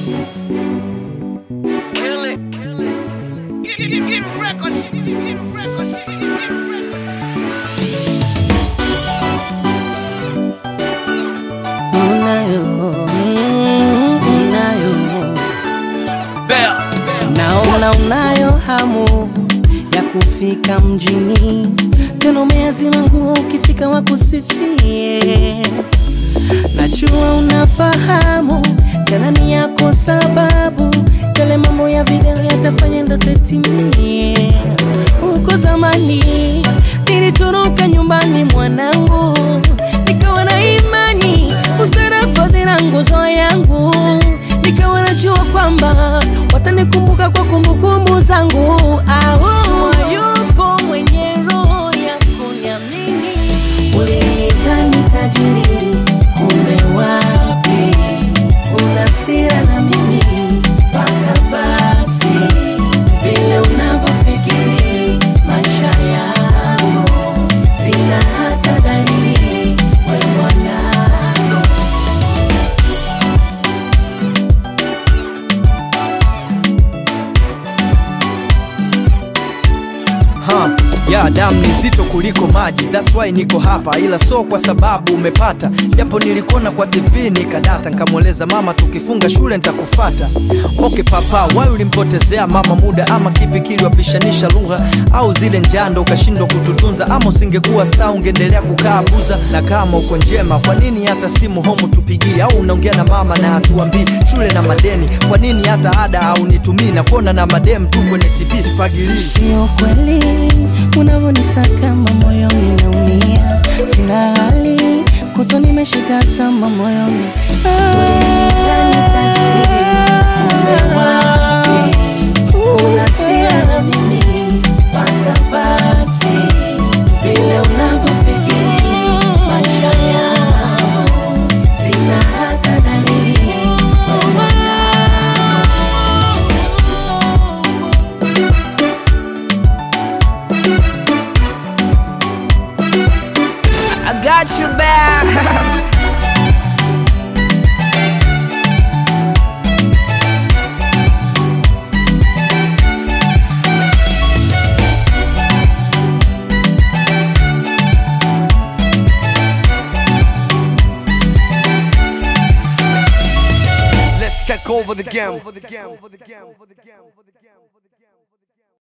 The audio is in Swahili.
Kill it. Kill it. Get, get, get records. Get records. Get records. unayo unayo naona unayo hamu ya kufika mjini tena umeazima nguo ukifika wakusifie najua unafahamu tena ni yako sababu yale mambo ya video yatafanya ndoto itimie huko zamani nilitoroka nyumbani mwanangu nikawa na imani usara fadhila nguzo yangu nikawa najua kwamba watanikumbuka kwa kumbukumbu zangu au yupo mwenye roho ya kuniamini ulinidhani tajiri kumbe wapi una sira na mimi mpaka basi vile unavyofikiri maisha yangu sina hata dalili we mwanangu Ha, ya damu ni zito kuliko maji, that's why niko hapa, ila so kwa sababu umepata, japo nilikuona kwa TV nikadata, nikamweleza mama tukifunga shule nitakufata. Okay papa, why ulimpotezea mama muda, ama kipi kiliwapishanisha lugha, au zile njando ukashindwa kututunza, ama usingekuwa star ungeendelea kukaa buza? Na kama uko njema, kwa nini hata simu home tupigie, au unaongea na mama na hatuambii shule na madeni? Kwa nini hata ada au nitumii na kuona na madem tu kwenye TV? Sifagilii Sio kweli unavyonisaka kama moyoni naumia, sina hali kuto nimeshika tama moyoni unasira na mimi mpaka basi vile unavyofikiri maisha yangu sina hata dalili wewe mwanangu. I got you back. Let's take over the game.